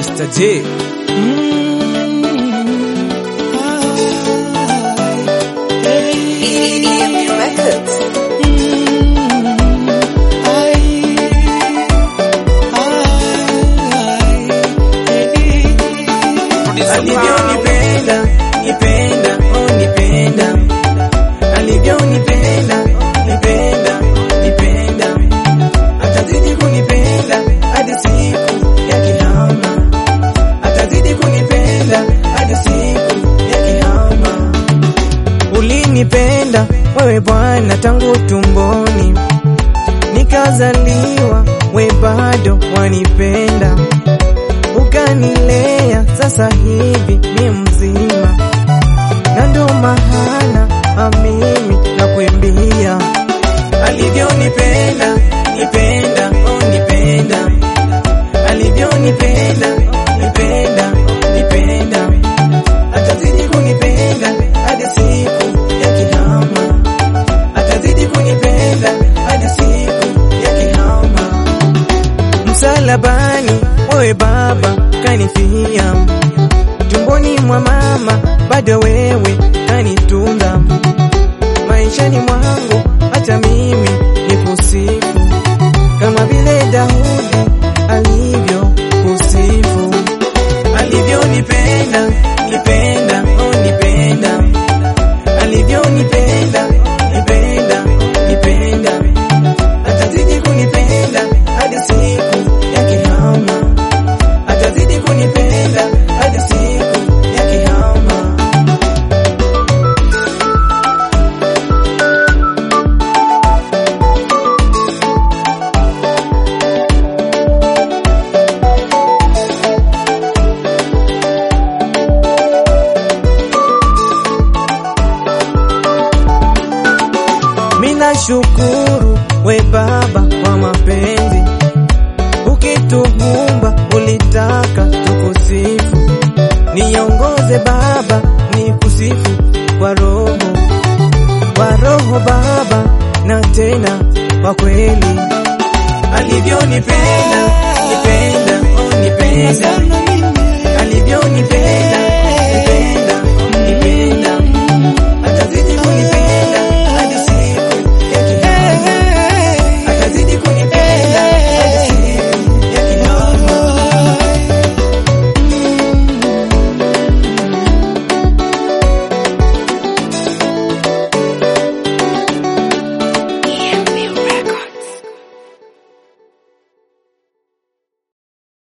Mr. J. EMU Records. alivyonipenda nipenda oh nipenda alivyonipenda nipenda nipenda atazidi kunipenda hadi siku ya kiyama atazidi kunipenda hadi siku ya kiyama ulinipenda wewe Bwana tangu tumboni nikazaliwa, we bado wanipenda ukanilea sasa hivi mi mzima, na ndo maana amimi na kuimbia alivyonipenda nipenda oh nipenda alivyonipenda nipenda nipenda atazidi kunipenda hadi siku ya kiyama atazidi kunipenda hadi siku ya kiyama msalabani wewe Baba kanifia, tumboni mwa mama bado wewe kanitunza, maishani mwangu hata mimi nikusifu kama vile Daudi alivyo kusifu, alivyonipenda nipenda oh nipenda, alivyonipenda nipenda nipenda atazidi kunipenda hadi siku ya kiyama, atazidi kunipenda hadi siku ya kiyama. Mina shukuru we Baba kwa mapenzi, ukituumba ulitaka tukusifu, niongoze Baba nikusifu kwa roho, kwa roho Baba na tena kwa kweli, alivyonipenda